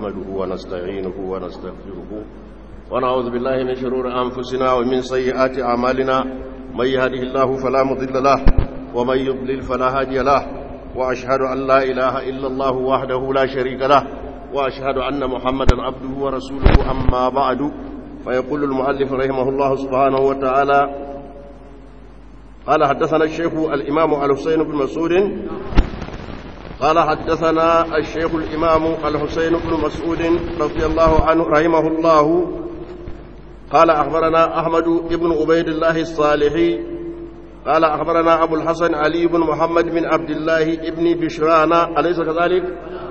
نحمده ونستعينه ونستغفره ونعوذ بالله من شرور أنفسنا ومن سيئات أعمالنا من يهده الله فلا مضل له ومن يضلل فلا هادي له وأشهد أن لا إله إلا الله وحده لا شريك له وأشهد أن محمدا عبده ورسوله أما بعد فيقول المؤلف رحمه الله سبحانه وتعالى قال حدثنا الشيخ الإمام الحسين بن مسعود قال حدثنا الشيخ الإمام الحسين بن مسعود رضي الله عنه رحمه الله قال أخبرنا أحمد بن عبيد الله الصالحي قال أخبرنا أبو الحسن علي بن محمد بن عبد الله بن بشران أليس كذلك؟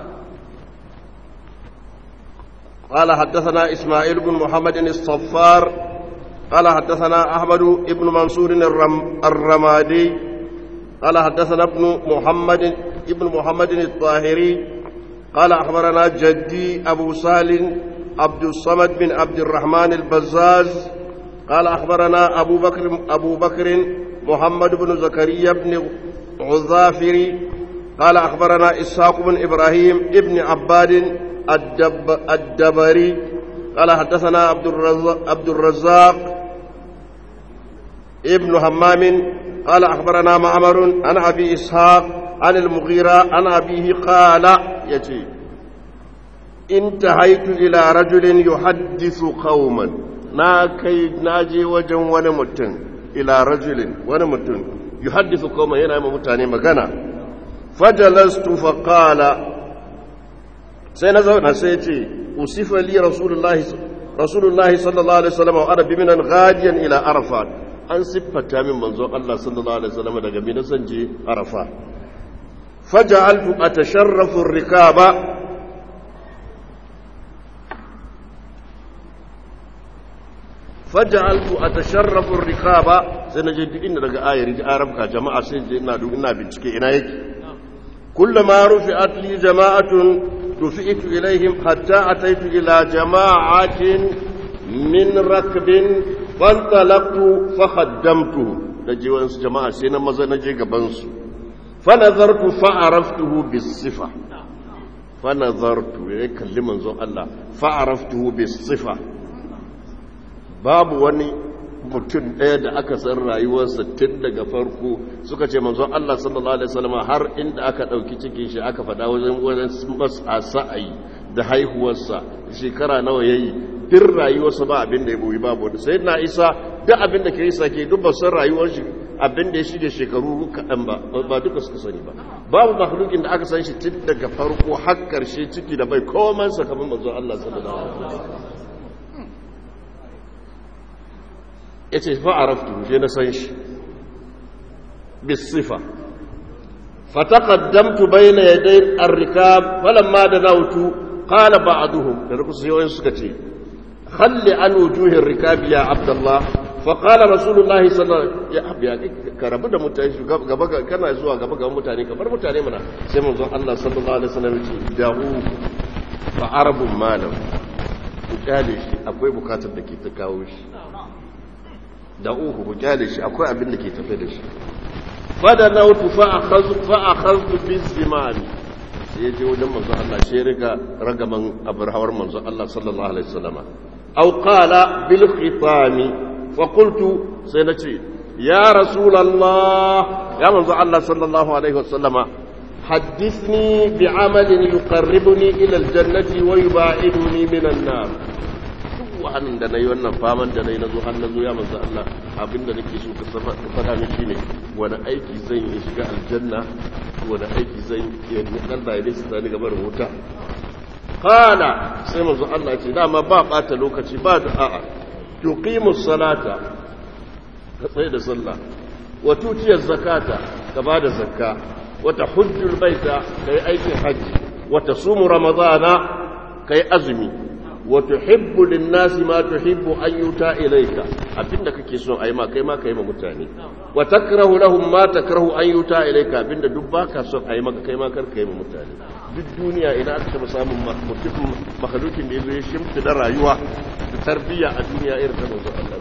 قال حدثنا إسماعيل بن محمد الصفار قال حدثنا أحمد بن منصور الرم الرمادي قال حدثنا ابن محمد ابن محمد الطاهري قال أخبرنا جدي أبو سال عبد الصمد بن عبد الرحمن البزاز قال أخبرنا أبو بكر أبو بكر محمد بن زكريا بن عذافري قال أخبرنا إسحاق بن إبراهيم ابن عباد الدب الدبري قال حدثنا عبد الرزاق, عبد الرزاق ابن همام قال أخبرنا معمر عن أبي إسحاق عن المغيرة عن أبيه قال يتي انتهيت إلى رجل يحدث قوما ناكي ناجي وجن ونمتن إلى رجل ونمتن يحدث قوما هنا متاني مغنى فجلست فقال سينزون سيتي وصف لي رسول الله رسول الله صلى الله عليه وسلم وأنا بمنا غاديا إلى عرفات an siffata min manzon Allah sallallahu alaihi wasallam daga mina san je Arafa faja'altu atasharrafu ar-rikaba faja'altu atasharrafu ar-rikaba sai naje duk inda daga ayar ji arabka jama'a sai je ina duk ina bincike ina yake kullama rufi'at li jama'atun rufi'tu ilaihim hatta ataitu ila jama'atin min rakbin fantalaqtu fa khaddamtu da je wasu jama'a sai na maza na je gaban su fa nazartu fa araftuhu bis sifa fa nazartu ya kalli manzon Allah fa araftuhu bis sifa babu wani mutum ɗaya da aka san rayuwarsa tun daga farko suka ce manzon Allah sallallahu alaihi wasallam har inda aka ɗauki cikin shi aka faɗa wajen wajen masa sa'ayi da haihuwarsa shekara nawa yayi duk rayuwarsa ba abin da ya boyi babu wanda sai na isa duk abin da ke yi sake duk ba san rayuwar shi abin da ya shige shekaru kaɗan ba ba duka suka sani ba babu makhlukin da aka san shi tun daga farko har karshe ciki da bai koman sa kamar manzo Allah sallallahu alaihi wasallam yace fa araftu je na san shi bis sifa fataqaddamtu bayna yaday ar-rikab falamma danawtu qala ba'duhum da rukusu yawan suka ce خل عن وجوه الركاب يا عبد الله فقال رسول الله صلى الله عليه وسلم يا ابي كربو da mutane gaba kana zuwa gaba ga mutane kamar mutane mana sai manzon Allah sallallahu alaihi wasallam ya ce da'u fa arabun malam ku kyale shi akwai bukatar da ke ta kawo shi da'u ku kyale shi akwai abin da ke tafe da shi fada nautu fa akhadhu fa akhadhu bi zimani sai ya je wajen manzon Allah sai ya riga ragaman abrahawar manzon Allah sallallahu alaihi wasallam أو قال بالختام فقلت سنتي يا رسول الله يا من الله صلى الله عليه وسلم حدثني بعمل يقربني إلى الجنة ويباعدني من النار wahanin da na yi wannan faman da na yi na zo har na zo ya manzo Allah abin da nake so ka faɗa min shine wani aiki zan yi shiga aljanna wani aiki zan yi ni Allah ya nisa ni gabar wuta qala sai manzo Allah ce dama ba bata lokaci ba da a'a tuqimus salata ka tsaye da sallah wa tutiyaz zakata ka bada zakka wa tahujjul baita kai aikin haji wa tasumu ramadana kai azumi wa tuhibbu lin-nasi ma tuhibbu an yuta ilayka abinda kake so ayi ma kai ma kai ma mutane wa takrahu lahum ma takrahu an yuta ilayka abinda duk baka so ayi maka kai ma kar kai ma mutane duk duniya idan aka taba samun mutum makhlukin da yazo ya shimfi da rayuwa da tarbiyya a duniya irin ta manzo Allah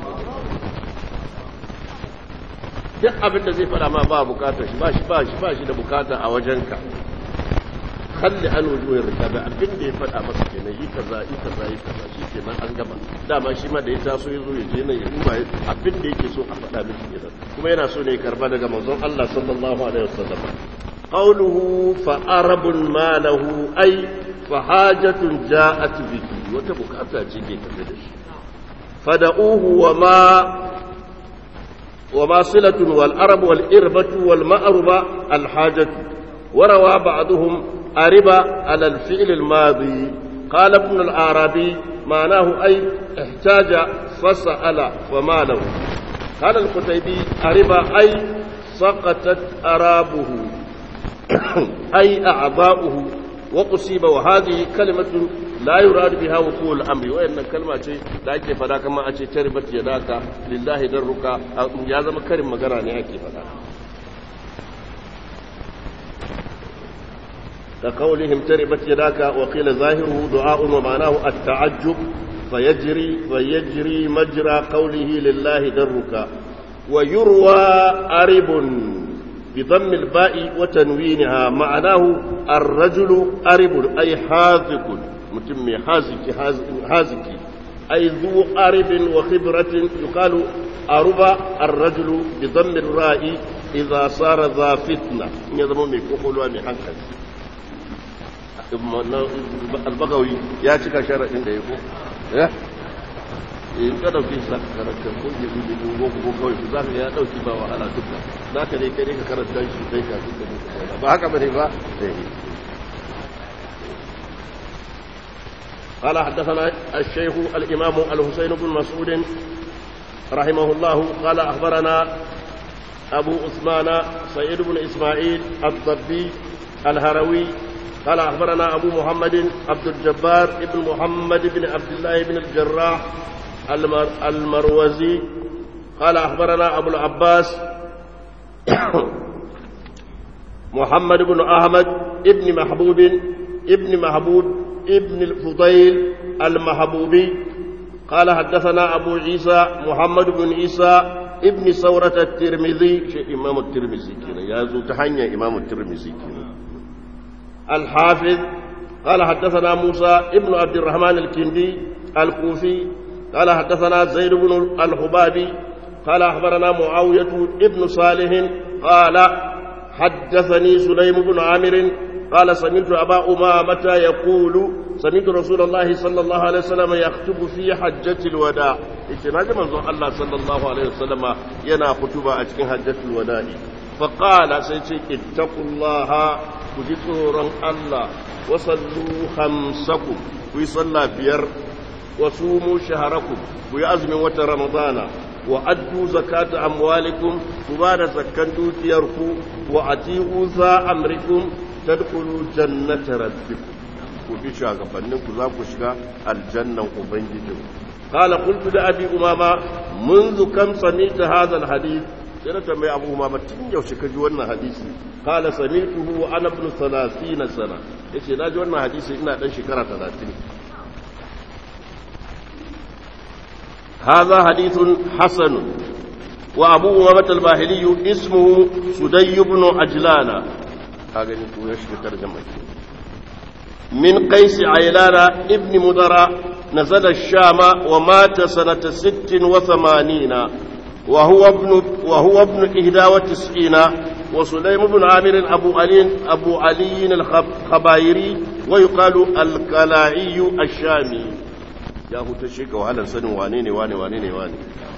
duk abin da zai fada ma ba bukatar shi ba shi ba shi ba shi da bukata a wajenka kalli an wujuhin rikabi abin da ya fada masa kenan yi kaza yi kaza yi kaza shi ke nan an gama dama shi ma da ya taso ya zo ya je nan ya duba abin da yake so a faɗa miki kenan kuma yana so ne ya karba daga manzon Allah sallallahu alaihi wasallam qawluhu fa arabun ma lahu ay fa hajatun ja'at bihi wata bukata ce ke tafe da shi fada'uhu wa ma وما صلة والأرب والإربة والمأربة الحاجة وروى بعضهم أرب على الفعل الماضي قال ابن العربي معناه أي احتاج فسأل فما له قال القتيبي أرب أي سقطت أرابه أي أعضاؤه وأصيب وهذه كلمة لا يراد بها وقوع الأمر وإن كلمة شيء لا يكي فدا كما أشي تربت يداك لله درك يا زما كريم مغرا ne ake fada كقولهم تربت يداك وقيل ظاهره دعاء ومعناه التعجب فيجري فيجري مجرى قوله لله درك ويروى أرب بضم الباء وتنوينها معناه الرجل أرب أي حاذق متم حازك حازك أي ذو أرب وخبرة يقال أرب الرجل بضم الراء إذا صار ذا فتنة يضم من كحول ومحنكس albagawi ya cika sharaɗin da ya ko ya in ka dauke shi zaka karanta ko ya bi bin go ko kawai za ka ya dauki ba wahala duka za ka dai kai ka karanta shi dai ka duka ba haka bane ba قال حدثنا الشيخ الإمام الحسين بن مسعود رحمه الله قال أخبرنا أبو عثمان سيد بن إسماعيل الضبي الهروي قال أخبرنا أبو محمد عبد الجبار ابن محمد بن عبد الله بن الجراح المر المروزي قال أخبرنا أبو العباس محمد بن أحمد ابن محبوب ابن محبوب ابن الفضيل المحبوبي قال حدثنا أبو عيسى محمد بن عيسى ابن ثورة الترمذي شيء إمام الترمذي كنا يازو تحنيا إمام الترمذي كنا الحافظ قال حدثنا موسى ابن عبد الرحمن الكندي الكوفي قال حدثنا زيد بن الحبابي قال أخبرنا معاوية ابن صالح قال حدثني سليم بن عامر قال سمعت أبا أمامة يقول سمعت رسول الله صلى الله عليه وسلم يخطب في حجة الوداع إتناج منظر الله صلى الله عليه وسلم ينا خطبة أجل حجة الوداع فقال سيتي اتقوا الله كجسورا الله وصلوا خمسكم ويصلى بير وصوموا شهركم ويأزم وتر رمضان وأدوا زكاة أموالكم وبعد زكاة دوتيركم وأتيئوا ذا أمركم تدخلوا جنة ربكم وفي شاغبنكم ذاك شغا الجنة وبنجدكم قال قلت لأبي أمامة منذ كم سمعت هذا الحديث sai na tambayi abu ma tun yaushe ka ji wannan hadisi kala samituhu wa ana ibn 30 sana yace na ji wannan hadisi ina dan shekara 30 هذا حديث حسن وأبو أمامة الباهلي اسمه سدي بن عجلان هذا ترجمة من قيس عيلان ابن مدرى نزل الشام ومات سنة ست وثمانين وهو ابن وهو ابن إحدى وتسعين وسليم بن عامر أبو علي أبو علي الخبايري ويقال الكلاعي الشامي يا هو تشيك وهلا سن وانيني واني وانيني واني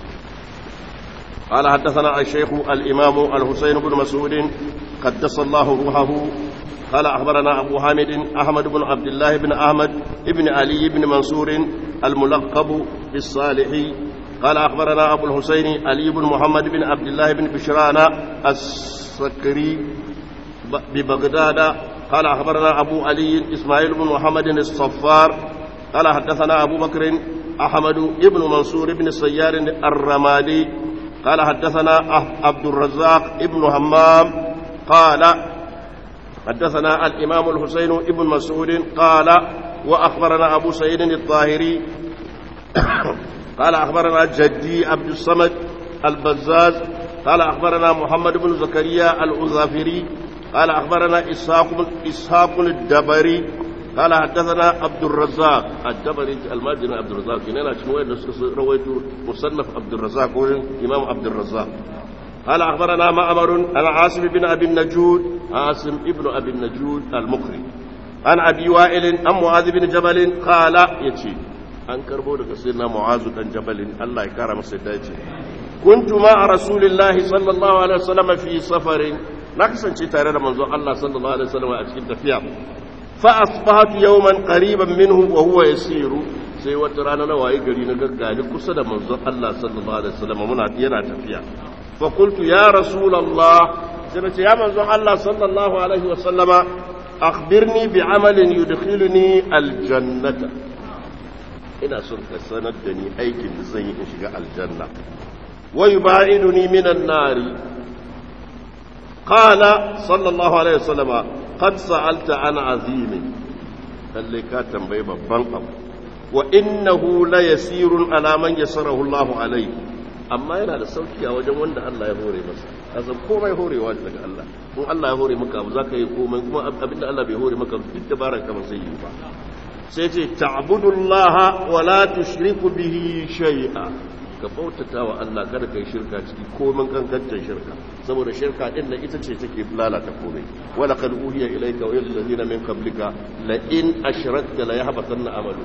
قال حدثنا الشيخ الإمام الحسين بن مسعود قدس الله روحه قال أخبرنا أبو حامد أحمد بن عبد الله بن أحمد ابن علي بن منصور الملقب بالصالحي قال أخبرنا أبو الحسين علي بن محمد بن عبد الله بن بشران السكري ببغداد قال أخبرنا أبو علي إسماعيل بن محمد الصفار قال حدثنا أبو بكر أحمد بن منصور بن السيار الرمادي قال حدثنا عبد الرزاق بن همام قال حدثنا الإمام الحسين بن مسعود قال وأخبرنا أبو سعيد الطاهري قال أخبرنا جدي عبد الصمد البزاز قال أخبرنا محمد بن زكريا الأظافري قال أخبرنا إسحاق بن إسحاق الدبري قال حدثنا عبد الرزاق الجبري الماجن عبد الرزاق كنا شنو رويت مصنف عبد الرزاق امام عبد الرزاق قال اخبرنا معمر عن عاصم بن ابي النجود عاصم ابن ابي النجود المقري عن ابي وائل عن معاذ بن جبل قال يتي an karbo daga sayyidina mu'azu dan jabalin Allah ya kara masa yadda yace kuntu ma rasulillahi sallallahu alaihi wasallam fi safarin na kasance tare da manzon Allah sallallahu alaihi wasallam a cikin tafiya fa asbahatu yawman qariban minhu wa huwa yasiru sai wata rana na waye gari na gaggani kusa da manzon Allah sallallahu alaihi wasallam muna yana tafiya fa qultu ya rasulullah sai nace ya manzon Allah sallallahu alaihi wasallama akhbirni bi amalin yudkhiluni aljannata ina son ka sanar da ni aikin da zan yi in shiga aljanna wa yubaiduni minan nari qala sallallahu alaihi wasallama qad sa'alta an azimin lalle ka tambayi babban abu wa innahu la yasirun ala man yasarahu Allah alaihi amma yana da sauki a wajen wanda Allah ya hore masa kasan komai horewa daga Allah in Allah ya hore maka abu zaka yi komai kuma abinda Allah bai hore maka duk dabarar ka ba sai yi ba sai ce ta'budullaha wa la tushriku bihi shay'a ka bautata wa Allah kada kai shirka ciki komai kankantar shirka saboda shirka din nan ita ce take lalata komai wa laqad uhiya ilayka wa ila allazina min qablika la in ashrakta la yahbatanna amalu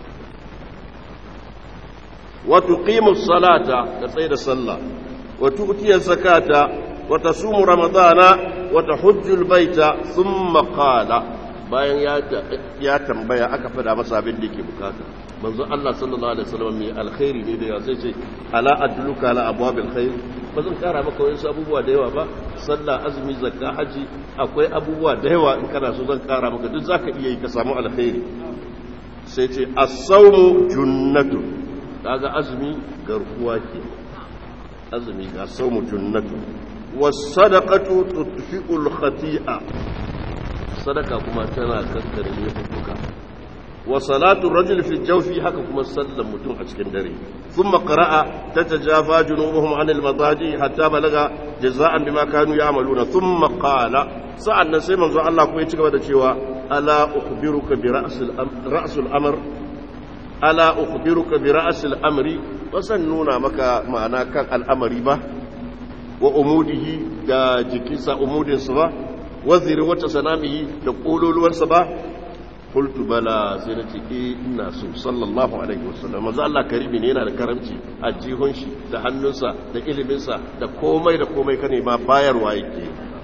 wa tuqimu as-salata ka tsaya da sallah wa tu'ti az-zakata wa tasumu ramadana wa tahujju al-baita thumma qala bayan ya tambaya aka fada masa abin da yake bukata manzo Allah sallallahu alaihi wasallam mai alkhairi ne da ya sai ce ala adluka ala abwabil khair ba zan kara maka wasu abubuwa da yawa ba sallah azumi zakka haji akwai abubuwa da yawa in kana so zan kara maka duk zaka iya yi ka samu alkhairi sai ce as-sawmu junnatu kaga azumi garkuwa ke azumi ga sawmu junnatu was-sadaqatu tutfi'ul khati'a sadaka kuma tana kankare laifuka wa salatu rajul fi jawfi haka kuma sallan mutum a cikin dare thumma qara'a tatajafa junubuhum 'anil madaji hatta balaga jazaa'an bima kanu ya'maluna thumma qala sa'annan sai manzo Allah kuma ya ci gaba da cewa ala ukhbiruka bi ra'sil ra'sul amr ala ukhbiruka bi ra'sil amri wasan nuna maka ma'ana kan al'amari ba wa umudihi da jikinsa umudinsa ba waziri wata sanamihi da kololuwarsa ba qultu bala sai na ce eh ina so sallallahu alaihi wasallam manzo Allah karimi ne yana da karamci a jihun shi da hannunsa da iliminsa da komai da komai kane ma bayarwa yake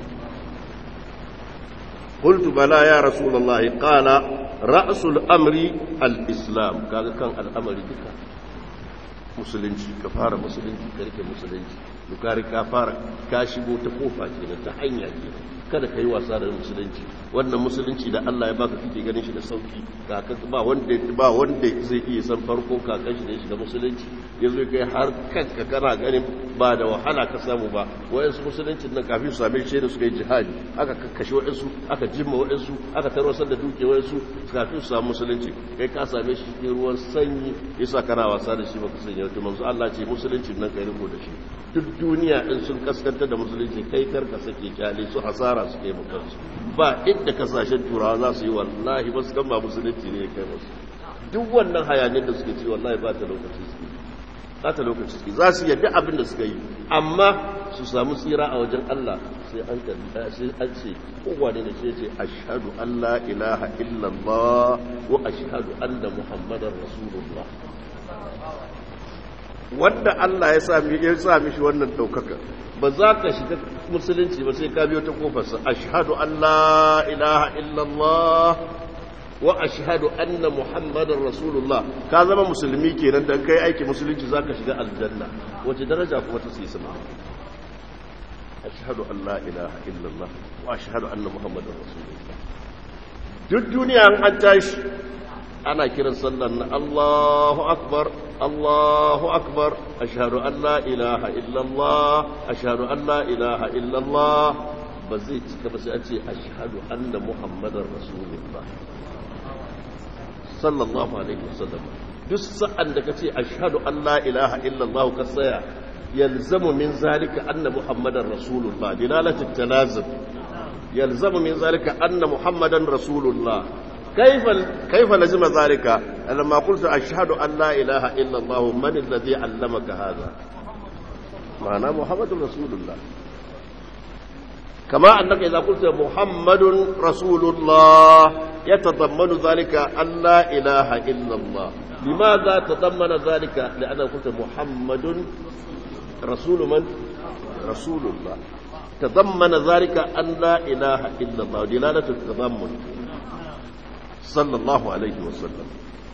qultu bala ya rasulullahi qala ra'sul amri al-islam kaga kan al'amari duka musulunci ka fara musulunci ka rike musulunci dukari ka fara ka shigo ta kofa kenan ta hanya kenan kada ka yi wasa da musulunci wannan musulunci da Allah ya baka kike ganin shi da sauki kakan ba wanda ba wanda zai iya san farko kakan shi da shi da musulunci yazo kai har kanka kana ganin ba da wahala ka samu ba wayansu musuluncin nan kafin su same shi da suka yi jihadi aka kakkashe wayansu aka jimma wayansu aka tarwasar da duke wayansu kafin su samu musulunci kai ka same shi cikin ruwan sanyi yasa kana wasa da shi baka sanya to manzo Allah ce musuluncin nan kai riko da shi duk duniya in sun kaskantar da musulunci kai karka sake kyale su hasara su kai mutansu ba inda kasashen turawa za su yi wallahi ba su kan ba musulunci ne kai musu duk wannan hayanin da suke ci wallahi ba ta lokaci suke ba ta lokaci suke za su yadda abin da suka yi amma su samu tsira a wajen Allah sai an kalli sai an ce kowane ne sai ce ashhadu an la ilaha illallah wa ashhadu anna muhammadar rasulullah wanda Allah ya sami ya sami shi wannan daukaka ba za ka shiga musulunci ba sai ka biyo ta kofarsa ashhadu an la ilaha illallah wa ashhadu anna muhammadar rasulullah ka zama musulmi kenan dan kai aiki musulunci zaka shiga aljanna wace daraja kuma ta sai sama ashhadu an la ilaha illallah wa ashhadu anna muhammadar rasulullah duk duniya an tashi ana kiran sallan na Allahu akbar Allahu akbar ashhadu an la ilaha illallah ashhadu an la ilaha illallah ba zai cika ba sai a ce ashhadu anna muhammadar rasulullah sallallahu alaihi wasallam duk sa'an da kace ashhadu an la ilaha illallah ka tsaya yalzamu min zalika anna muhammadar rasulullah dilalatu talazum yalzamu min zalika anna muhammadan rasulullah كيف كيف لزم ذلك لما قلت أشهد أن لا إله إلا الله من الذي علمك هذا معنى محمد رسول الله كما أنك إذا قلت محمد رسول الله يتضمن ذلك أن لا إله إلا الله لماذا تضمن ذلك لأنك قلت محمد رسول من رسول الله تضمن ذلك أن لا إله إلا الله دلالة التضمن صلى الله عليه وسلم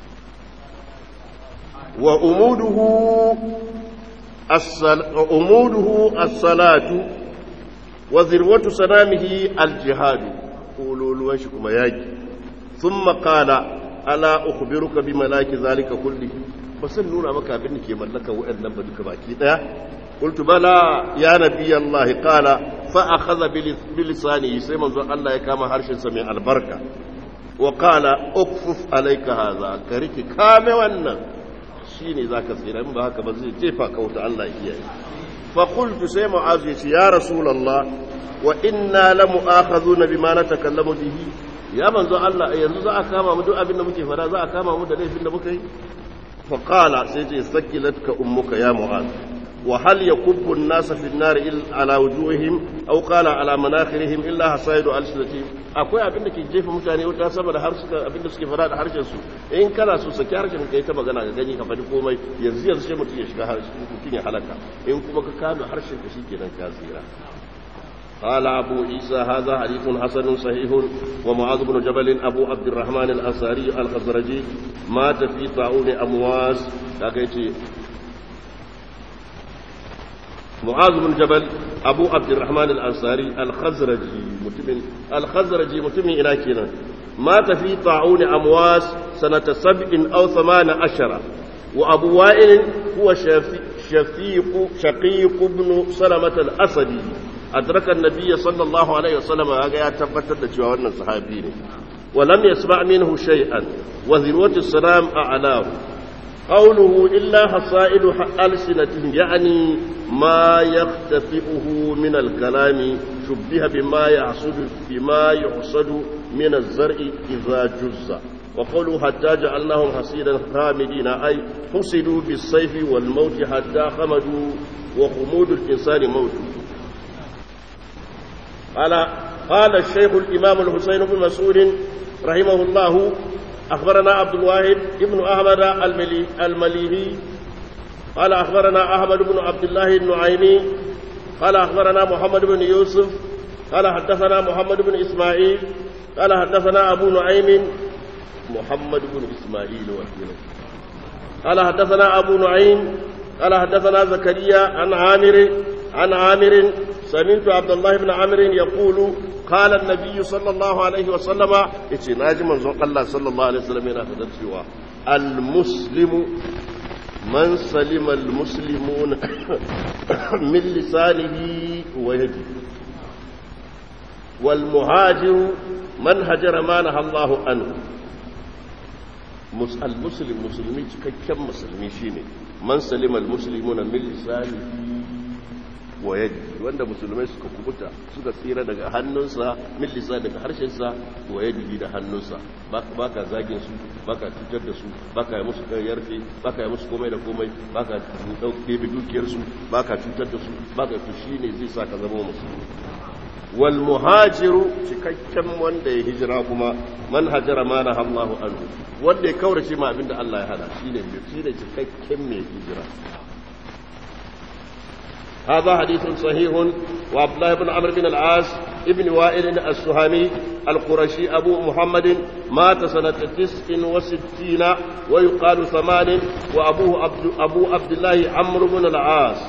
وأموده الصل... أموده الصلاة وذروة سلامه الجهاد قولوا لوشكم ياجي ثم قال ألا أخبرك بملاك ذلك كله فسنونا مكا بنك ملك وأن بدك باكي قلت بلى يا نبي الله قال فأخذ بلسانه سيما الله يكام حرش سميع البركة وقال اكفف عليك هذا كريك كامي wannan shine zaka tsira in ba haka ba zai jefa ka wuta Allah ya kiyaye fa qultu sai mu'az yace ya rasulullah wa inna la mu'akhadhuna bima natakallamu bihi ya manzo Allah yanzu za a kama mu duk abin da muke fara za a kama mu da laifin da muka yi fa qala sai ce sakilatka ummuka ya mu'az وهل يكب الناس في النار على وجوههم او قال على مناخرهم الا حصائد السنتهم akwai abin da ke jefa mutane wuta saboda har suka abin da suke fara da harshen su in kana so saki harshen kai ta magana ga gani ka faɗi komai yanzu yanzu sai mutum ya shiga harshen mutum ya halaka in kuma ka kame harshen ka shikenan ka tsira قال أبو عيسى هذا حديث حسن صحيح ومعاذ بن جبل أبو عبد الرحمن الأنصاري الخزرجي مات في طاعون أمواس لكن معاذ بن جبل أبو عبد الرحمن الأنصاري الخزرجي متمن الخزرجي متمن إلى كنا مات في طاعون أمواس سنة سبع أو ثمان عشر وأبو وائل هو شفيق شقيق بن سلمة الأسدي أدرك النبي صلى الله عليه وسلم هذا يتفتد جوانا صحابين ولم يسمع منه شيئا وذروة السلام أعلاه قوله إلا حصائد ألسنتهم يعني ما يختفئه من الكلام شبه بما يحصد بما يحصد من الزرع إذا جز وقوله حتى جعلناهم حصيدا خامدين أي حصدوا بالسيف والموت حتى خمدوا وخمود الإنسان موت قال قال الشيخ الإمام الحسين بن مسعود رحمه الله أخبرنا عبد الواحد ابن أحمد الملي المليهي قال أخبرنا أحمد بن عبد الله النعيمي قال أخبرنا محمد بن يوسف قال حدثنا محمد بن إسماعيل قال حدثنا أبو نعيم محمد بن إسماعيل وكيله قال حدثنا أبو نعيم قال حدثنا زكريا عن عامر عن عامر سمعت عبد الله بن عامر يقول قال النبي صلى الله عليه وسلم يتي ناجي منزون الله صلى الله عليه وسلم yana fadar cewa المسلم من سلم المسلمون من لسانه ويده والمهاجر من هجر ما نهى الله عنه المسلم مسلمي cikakken musulmi shine man salima almuslimuna min lisanihi wa yadi wanda musulmai suka kubuta suka tsira daga hannunsa min lisa daga harshensa wa yadi da hannunsa baka zagin su baka cutar da su baka yi musu yarfe baka yi musu komai da komai baka dauke dukiyar su baka cutar da su baka to shine zai sa ka zama musulmi wal muhajiru cikakken wanda ya hijira kuma man hajara ma na Allahu anhu wanda ya kaurace ma abinda Allah ya hana shine shine cikakken mai hijira هذا حديث صحيح وعبد الله بن عمرو بن العاص ابن وائل السهامي القرشي أبو محمد مات سنة تسع وستين ويقال ثمان وأبوه عبد, أبو عبد الله عمرو بن العاص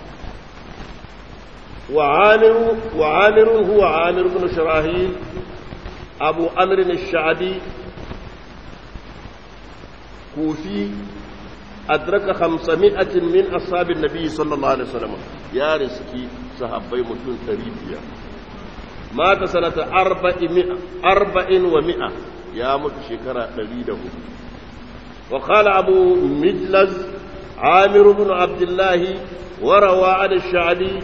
وعامر وعامر هو عامر بن شراهيل أبو أمر الشعبي كوفي أدرك خمسمائة من أصحاب النبي صلى الله عليه وسلم يا رزقي صحابي متون تريبيا مات سنة أربعمائة أربع ومائة يا مت شكرا دليله وقال أبو مجلز عامر بن عبد الله وروى عن الشعبي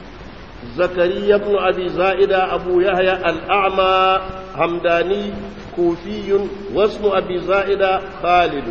زكريا بن أبي زائدة أبو يحيى الأعمى همداني كوفي واسم أبي زائدة خالد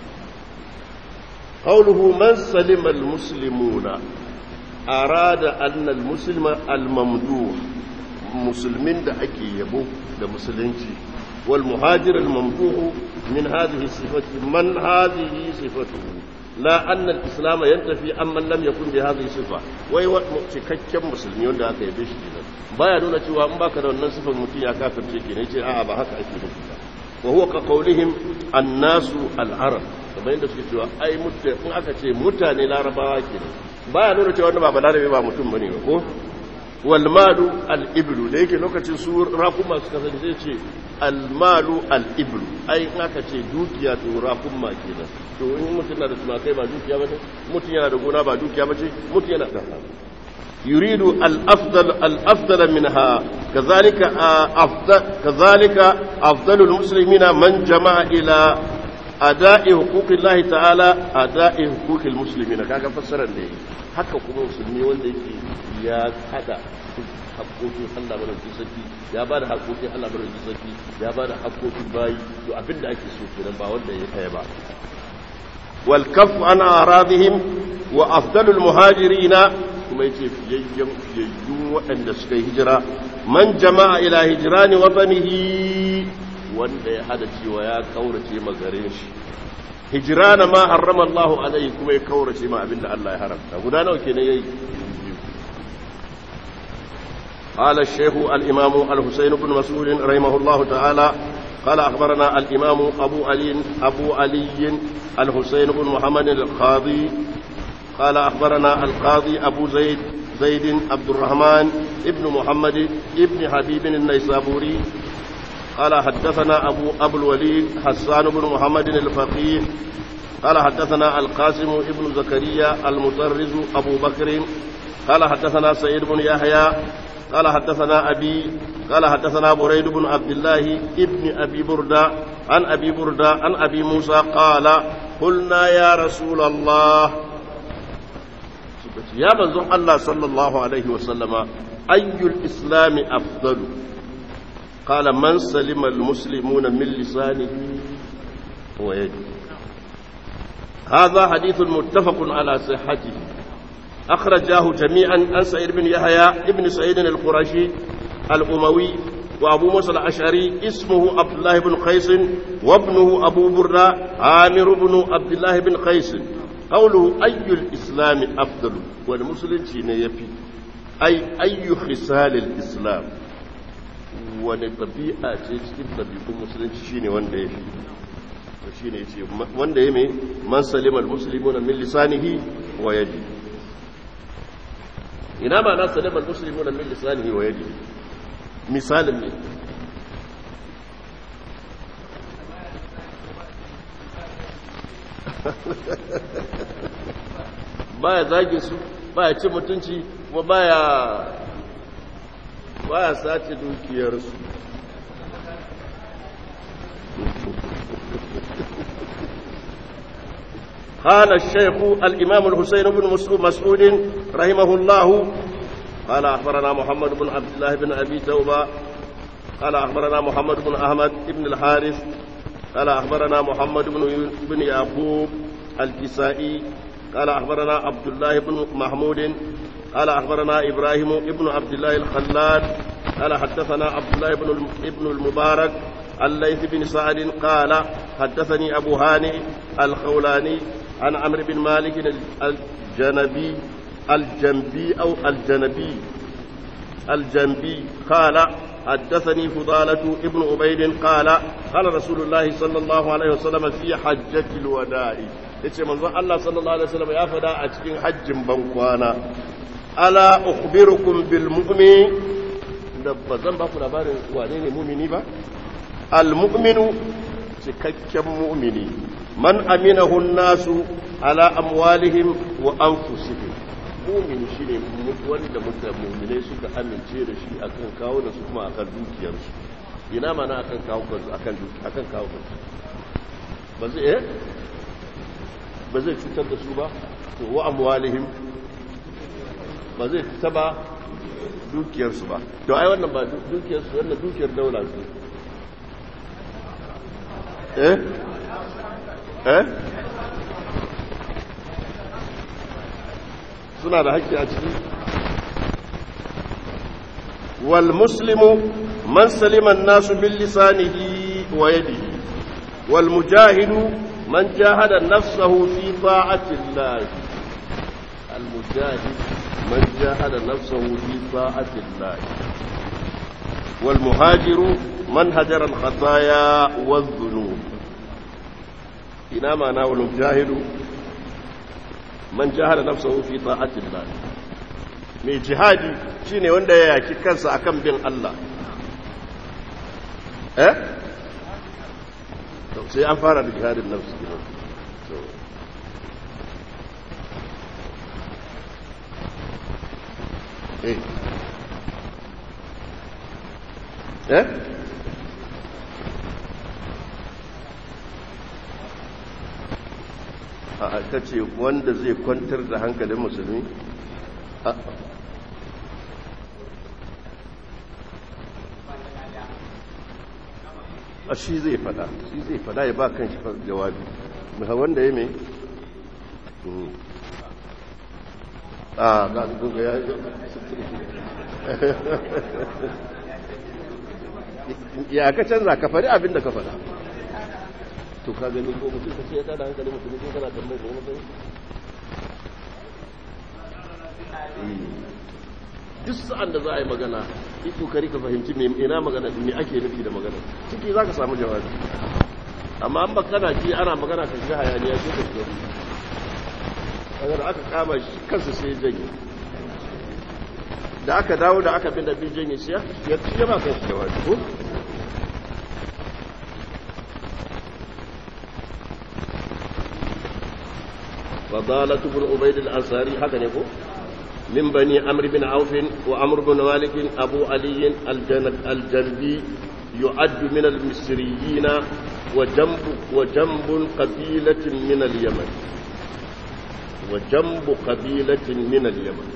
قوله من سلم المسلمون أراد أن المسلم الممدوح مسلمين دا أكي يبو دا مسلمين والمهاجر الممدوح من هذه الصفة من هذه صفته لا أن الإسلام ينتفي أمن لم يكن بهذه الصفة وي cikakken musulmi wanda aka yabe shi kenan baya nuna cewa in baka da wannan sifar mutum ya kafirce kenan yace a'a ba haka ake nufi ba wa huwa ka qawlihim annasu al-arab kamar yadda suke cewa ai mutane in aka ce mutane larabawa kenan baya nuna cewa wanda ba balarabe ba mutum bane ba ko wal malu al-iblu da yake lokacin su rakuma suka sani zai ce al-malu al-iblu ai in aka ce dukiya to rakuma kenan to in mutum na da tumakai ba dukiya ba ce mutum yana da gona ba dukiya ba ce mutum yana da يريد الأفضل الأفضل منها كذلك أفضل كذلك أفضل المسلمين من جمع إلى أداء حقوق الله تعالى أداء حقوق المسلمين كذا فسر لي haka kuma musulmi wanda yake ya hada haƙoƙin Allah madaukakin sarki ya ba da haƙoƙin Allah madaukakin sarki ya ba da haƙoƙin bayi to abin da ake so kenan ba wanda ya kai ba wal kafu an aradihim wa afdalul muhajirina kuma yace fiyayyen fiyayyun waɗanda suka yi hijira man jama'a ila hijrani watanihi wanda ya hada cewa ya kaurace magarin shi hijrana ma harrama Allah alaihi kuma ya kaurace ma abinda Allah ya haramta guda nawa kenan yayi قال الشيخ الإمام الحسين بن مسعود رحمه الله تعالى قال أخبرنا الإمام أبو علي أبو علي الحسين بن محمد القاضي قال أخبرنا القاضي أبو زيد زيد عبد الرحمن ابن محمد ابن حبيب النيسابوري قال حدثنا أبو أبو الوليد حسان بن محمد الفقيه قال حدثنا القاسم ابن زكريا المطرز أبو بكر قال حدثنا سعيد بن يحيى قال حدثنا أبي قال حدثنا بريد بن عبد الله ابن أبي بردة عن أبي بردة عن أبي موسى قال قلنا يا رسول الله ya manzon Allah sallallahu alaihi wasallama ayyul islami afdalu qala man salima almuslimuna min lisanihi wa yadihi هذا حديث متفق على صحته أخرجاه جميعا عن سعيد بن يحيى ابن سعيد القرشي الأموي وأبو موسى الأشعري اسمه عبد الله بن قيس وابنه أبو بردة عامر بن عبد الله بن قيس قوله أي الإسلام أفضل والمسلم شين يفي أي أي خصال الإسلام ونطبيعة cikin ɗabi'un musulunci shine wanda ya fi shine yace wanda ya mai man salima almuslimuna min lisanihi wa yadi ina ma na salima almuslimuna min lisanihi wa yadi misalin ne baya zagin su baya cin mutunci kuma baya baya sace dukiyarsu قال الشيخ الإمام الحسين بن مسعود رحمه الله قال أخبرنا محمد بن عبد الله بن أبي توبة قال أخبرنا محمد بن أحمد بن الحارث قال أخبرنا محمد بن بن يعقوب الكسائي قال أخبرنا عبد الله بن محمود قال أخبرنا إبراهيم بن عبد الله الخلال قال حدثنا عبد الله بن ابن المبارك الليث بن سعد قال حدثني أبو هاني الخولاني عن عمرو بن مالك الجنبي الجنبي أو الجنبي الجنبي قال حدثني فضالة ابن عبيد قال قال رسول الله صلى الله عليه وسلم في حجة الوداع yace manzon Allah sallallahu alaihi wasallam ya fada a cikin hajjin bankwana ala ukhbirukum bil mu'min da bazan ba ku labarin wane ne mu'mini ba al mu'minu cikakken mu'mini man aminahu nasu ala amwalihim wa anfusihim mu'mini shine wanda mutane mu'minai suka amince da shi akan kawo da su kuma akan dukiyarsu ina mana akan kawo kansu akan akan kawo kansu ba zai eh ba zai cutar da su ba to wa amwalihim ba zai taba dukiyarsu ba to ai wannan ba dukiyarsu wannan dukiyar daula su eh eh suna da haƙƙi a ciki wal muslimu man salima an-nasu bil lisanihi wa yadihi wal mujahidu man jahada nafsahu fi ta'ati Allah al mujahid man jahada nafsahu fi ta'ati Allah wal muhajiru man hajara al khataya wal dhunub ina ma na wal mujahidu man jahada nafsahu fi ta'ati Allah mai jihadi shine wanda ya yaki kansa akan bin Allah eh sai an fara da jihadin nafsi kenan so eh eh a aka ce wanda zai kwantar da hankalin musulmi a shi zai fada shi zai fada ya ba kan shi jawabi mai wanda ya mai a ga duka ya ya ka canza ka faɗi abin da ka faɗa to ka gani ko mutum ka ce ya tada hankali mutum ko kana tambayar da wani duk sa'an da za a yi magana yi kokari ka fahimci me ina magana me ake nufi da magana ciki za ka samu jawabi amma an bakana ji ana magana ka shiga hayaniya sai ka shiga kaga da aka kama shi kansa sai ya janye da aka dawo da aka bin da bin janye shi ya ci ya ba kan shi jawabi ko فضالة بن عبيد الأنصاري هكذا يقول من بني عمرو بن عوف وعمرو بن مالك أبو علي الجنبي يعد من المصريين وجنب وجنب قبيلة من اليمن وجنب قبيلة من اليمن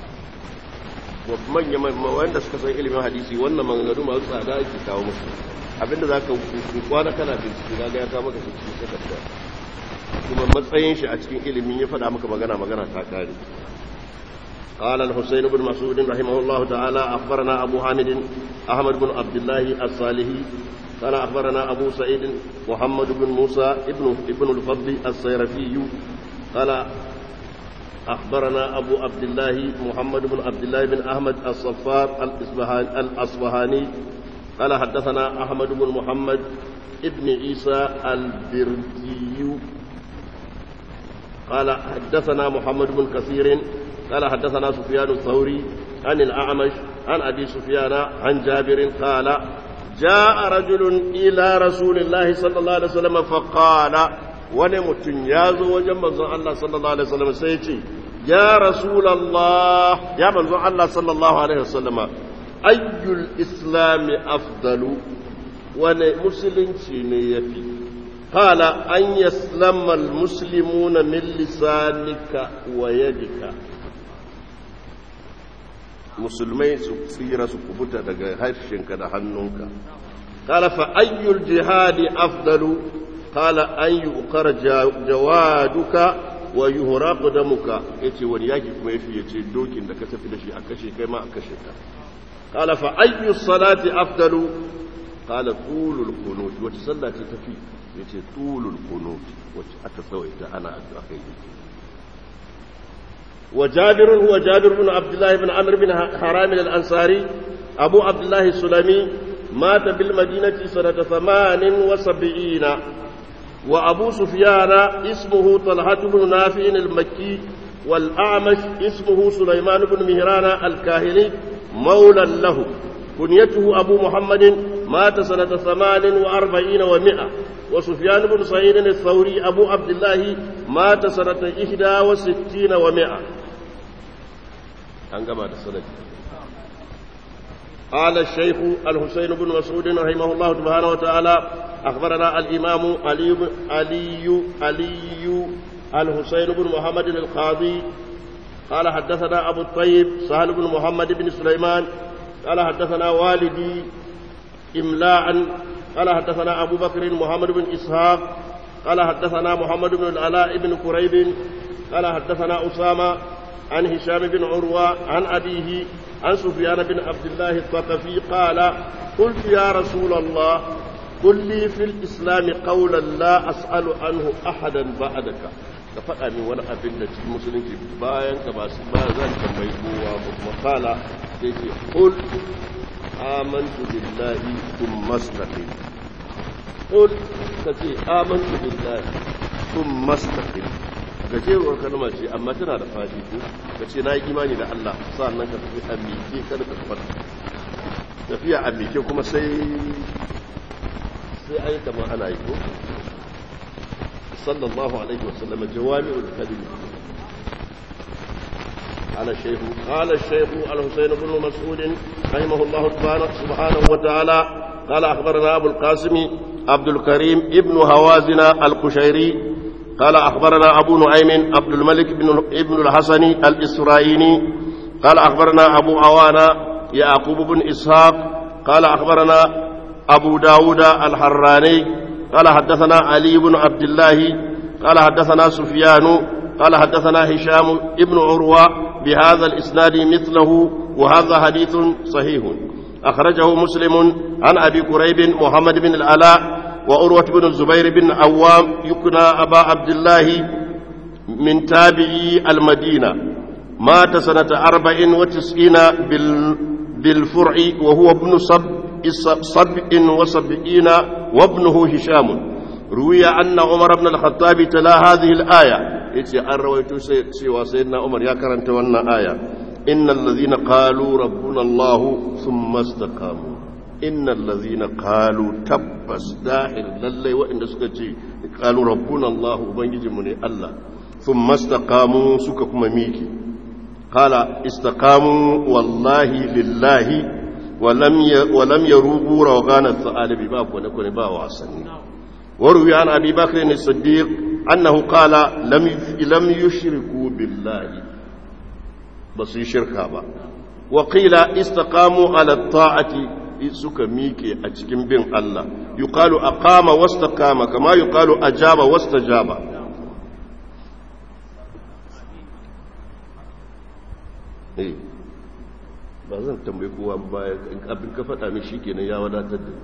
ومن يمن wanda suka san ilimin hadisi wannan maganganu masu tsada ake kawo musu abinda za ka kwana kana bincike ga ya kawo maka shi cikin takarda kuma matsayin shi a cikin ilimin ya faɗa maka magana magana ta kare قال الحسين بن مسعود رحمه الله تعالى أخبرنا أبو حامد أحمد بن عبد الله الصالحي قال أخبرنا أبو سعيد محمد بن موسى ابن ابن الفضل الصيرفي قال أخبرنا أبو عبد الله محمد بن عبد الله بن أحمد الصفار الأصبهاني قال حدثنا أحمد بن محمد ابن عيسى البردي قال حدثنا محمد بن كثير قال حدثنا سفيان الثوري عن الأعمش عن أبي سفيان عن جابر قال جاء رجل إلى رسول الله صلى الله عليه وسلم فقال ونمت يازو وجنب الله صلى الله عليه وسلم سيتي يا رسول الله يا من الله صلى الله عليه وسلم أي الإسلام أفضل ونمسلم يفي قال أن يسلم المسلمون من لسانك ويدك musulmai su tsira su kubuta daga harshenka da hannunka qala fa ayyul jihadi afdalu qala an yuqara jawaduka wa yuhraqu damuka yace wani yaki kuma yafi yace dokin da ka tafi da shi a kashe kai ma a kashe ka qala fa ayyu salati afdalu qala tulul qunut wata sallah ce tafi yace tulul qunut wacce aka tsawaita ana addu'a kai وجابر هو جابر بن عبد الله بن عمرو بن حرام الأنصاري أبو عبد الله السلمي مات بالمدينة سنة ثمان وسبعين وأبو سفيان اسمه طلحة بن نافع المكي والأعمش اسمه سليمان بن مهران الكاهلي مولى له كنيته أبو محمد مات سنة ثمان وأربعين ومئة وسفيان بن سعيد الثوري أبو عبد الله مات سنة إحدى وستين ومئة أنقبل السنة قال الشيخ الحسين بن مسعود رحمه الله سبحانه وتعالى أخبرنا الإمام علي علي علي الحسين بن محمد القاضي قال حدثنا أبو الطيب سهل بن محمد بن سليمان قال حدثنا والدي إملاء قال حدثنا أبو بكر محمد بن إسحاق قال حدثنا محمد بن العلاء بن كريب قال حدثنا أسامة عن هشام بن عروة عن أبيه عن سفيان بن عبد الله الثقفي قال قلت يا رسول الله قل لي في الإسلام قولا لا أسأل عنه أحدا بعدك ka faɗa min wani abin da cikin musulunci bayan ka ba su ba zan tambayi kowa ba kuma kala sai ce qul amantu billahi thumma istaqim qul ka ce amantu billahi thumma istaqim gajeruwar kalma ce amma tana da fadi ko ka ce na yi imani da Allah sannan ka tafi a miƙe kada ka fada tafiya a miƙe kuma sai sai ayi kamar ana yi ko صلى الله عليه وسلم جوامع الكلم قال الشيخ قال الشيخ الحسين بن مسعود رحمه الله سبحانه وتعالى قال أخبرنا أبو القاسم عبد الكريم ابن هوازن القشيري قال أخبرنا أبو نعيم عبد الملك بن ابن الحسن الإسرائيلي قال أخبرنا أبو عوانة يعقوب بن إسحاق قال أخبرنا أبو داود الحراني قال حدثنا علي بن عبد الله قال حدثنا سفيان قال حدثنا هشام ابن عروة بهذا الإسناد مثله وهذا حديث صحيح أخرجه مسلم عن أبي كريب محمد بن العلاء وأروة بن الزبير بن عوام يكنى أبا عبد الله من تابعي المدينة مات سنة أربع وتسعين بالفرع وهو ابن صب سبع وسبعين وابنه هشام روي أن عمر بن الخطاب تلا هذه الآية يتي أن رويت سوى سيدنا عمر يا كرنت وانا آية إن الذين قالوا ربنا الله ثم استقاموا إن الذين قالوا تبس داخل للي وإن سكتي قالوا ربنا الله وبنجي مني الله ثم استقاموا سككم ميكي قال استقاموا والله لله ولم ولم يروبوا روغان الثعالب باب ونكون با واسني وروي عن ابي بكر الصديق انه قال لم لم يشركوا بالله بس يشركا با وقيل استقاموا على الطاعه suka miƙe a cikin bin Allah yuqalu aqama wastaqama kama yuqalu ajaba wastajaba eh ba zan tambayi kowa baya abin ka faɗa min shi kenan ya wadatar da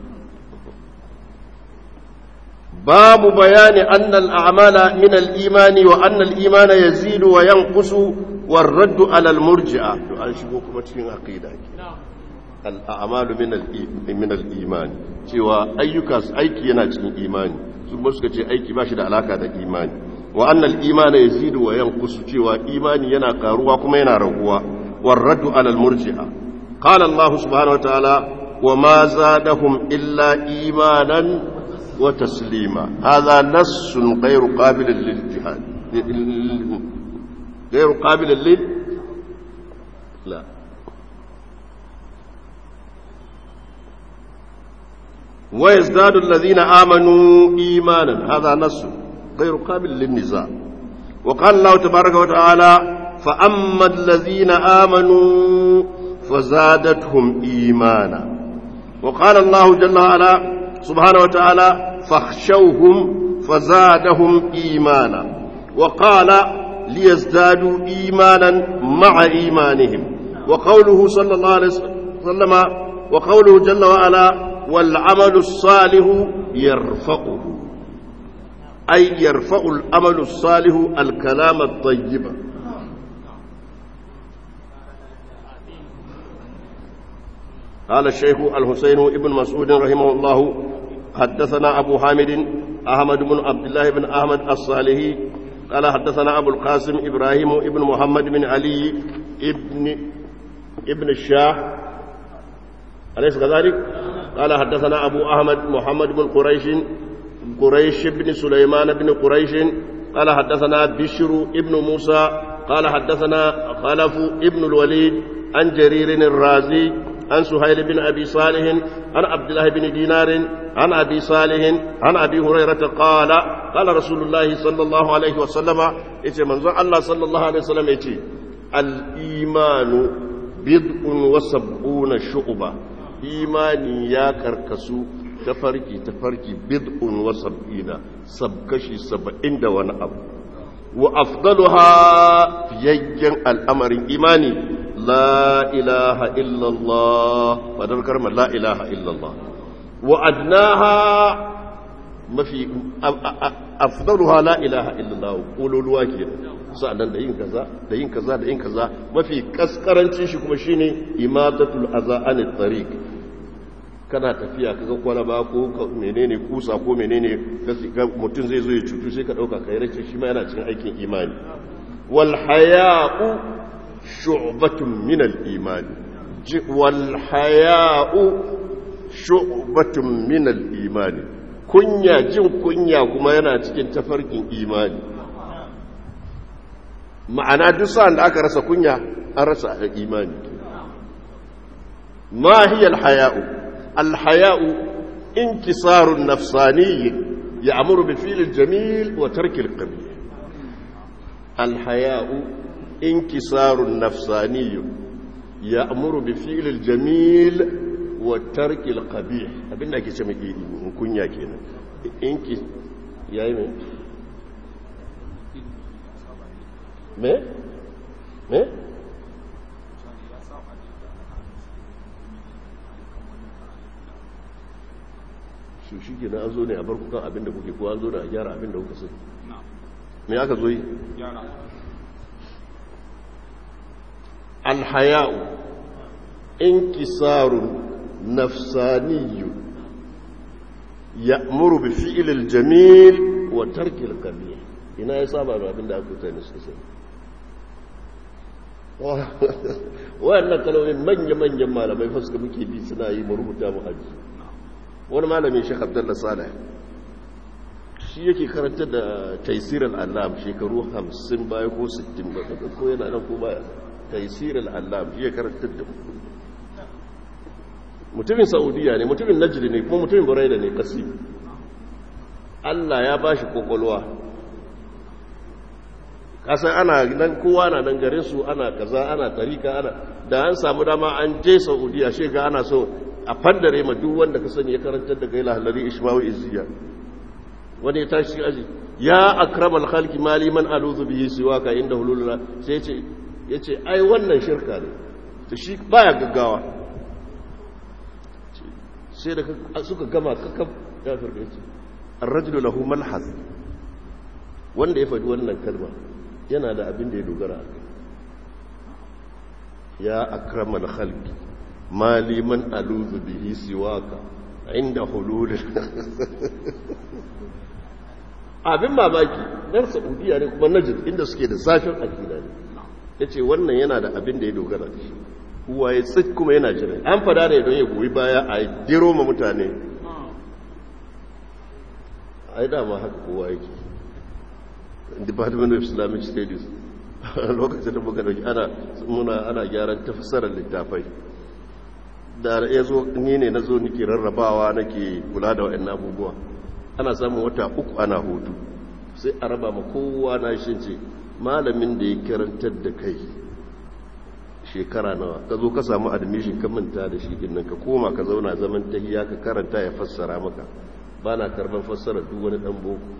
babu bayani annal a'mala min al-iman wa anna al-iman yazidu wa yanqusu war raddu ala al-murji'a to an shigo kuma cikin aqida al-a'malu min min al-iman cewa ayyuka aiki yana cikin imani su ba suka ce aiki ba shi da alaka da imani wa anna al-iman yazidu wa yanqusu cewa imani yana karuwa kuma yana raguwa والرد على المرجئة قال الله سبحانه وتعالى وما زادهم إلا إيمانا وتسليما هذا نص غير قابل للجهاد غير قابل لل لا ويزداد الذين آمنوا إيمانا هذا نص غير قابل للنزاع وقال الله تبارك وتعالى فأما الذين آمنوا فزادتهم إيمانا وقال الله جل وعلا سبحانه وتعالى فاخشوهم فزادهم إيمانا وقال ليزدادوا إيمانا مع إيمانهم وقوله صلى الله عليه وسلم وقوله جل وعلا والعمل الصالح يرفعه أي يرفع الأمل الصالح الكلام الطيب قال الشيخ الحسين ابن مسعود رحمه الله حدثنا أبو حامد أحمد بن عبد الله بن أحمد الصالحي قال حدثنا أبو القاسم إبراهيم ابن محمد بن علي ابن ابن الشاه أليس كذلك؟ قال حدثنا أبو أحمد محمد بن قريش قريش بن سليمان بن قريش قال حدثنا بشر ابن موسى قال حدثنا خلف ابن الوليد عن جرير الرازي عن سهيل بن أبي صالح عن عبد الله بن دينار عن أبي صالح عن أبي هريرة قال قال رسول الله صلى الله عليه وسلم إيش منظر الله صلى الله عليه وسلم إيش الإيمان بضع وسبعون شعبة إيماني يا كركسو tafarki tafarki bid'un wa sab'ina sabkashi saba'in da wani abu wa afdaluha fiyayyen al'amarin imani la ilaha illallah fadar karmar la ilaha illallah wa adnaha mafi afdaluha la ilaha illallah kololuwa kenan sa'annan da yin kaza da yin kaza da yin kaza mafi kaskarancin shi kuma shine imatatul aza anit tariq kana tafiya kaga kwalaba ko menene kusa ko menene mutum zai zo ya cutu sai ka dauka kai race shi ma yana cikin aikin imani wal haya'u shu'batun min al iman wal haya'u shu'batun min al iman kunya jin kunya kuma yana cikin tafarkin imani ma'ana duk sa'an da aka rasa kunya an rasa imani ma hiya al-haya'u al-haya'u inkisarun nafsani ya'muru bi fi'l al-jamil wa tarki al-qabih al-haya'u inkisarun nafsani ya'muru bi fi'l al-jamil wa tarki al-qabih abinda ake ce mai kunya kenan inki yayi mai me? me? shi shi ke an zo ne a barku kan abinda kuke ko an zo da a gyara abinda kuka sai me aka zo yi? alhaya'u inkisarun nafsaniyu ya'muru bi fi'il jamil wa tarkil qabih ina ya saba da abin da aka mutane suka sani wayannan kalmomin manya-manyan malamai fa suka muke bi suna yi mu rubuta mu haji wani malamin shi abdullah salih shi yake karanta da taisir al'allam shekaru 50 baya ko 60 ba ko yana nan ko baya taisir al'allam shi ya karanta da mutumin saudiya ne mutumin najdi ne kuma mutumin buraida ne kasi Allah ya bashi kokolwa kasan ana nan kowa na nan garin su ana kaza ana tarika ana da an samu dama an je saudiya shi ga ana so a fandare ma duk wanda ka sani ya karantar da gaila halari ishmawi izziya wani ya tashi aji ya akramal khalqi mali man aluzu bihi siwaka inda hululula sai ya ce yace ai wannan shirka ne to shi baya gaggawa sai da suka gama kakab ya farka yace ar-rajulu lahu malhaz wanda ya faɗi wannan kalma yana da abin da ya dogara a kai ya akramal khalqi mali man aluzu bihi siwaka inda hulul abin mamaki dan saudiya ne kuma najd inda suke da zafin akida ne yace wannan yana da abin da ya dogara da shi kuwa ya tsit kuma yana jira an fada ne don ya goyi baya a diro ma mutane ai dama haka kowa yake department of islamic studies lokacin da muka dauki ana muna ana gyaran tafsirar littafai da ya zo ni ne na zo nake rarrabawa nake kula da wa'annan abubuwa ana samun wata uku ana hutu sai a raba ma kowa na shi ce malamin da ya karantar da kai shekara nawa ka zo ka samu admission ka manta da shi din nan ka koma ka zauna zaman tahiya ka karanta ya fassara maka ba na karban fassara duk wani dan boko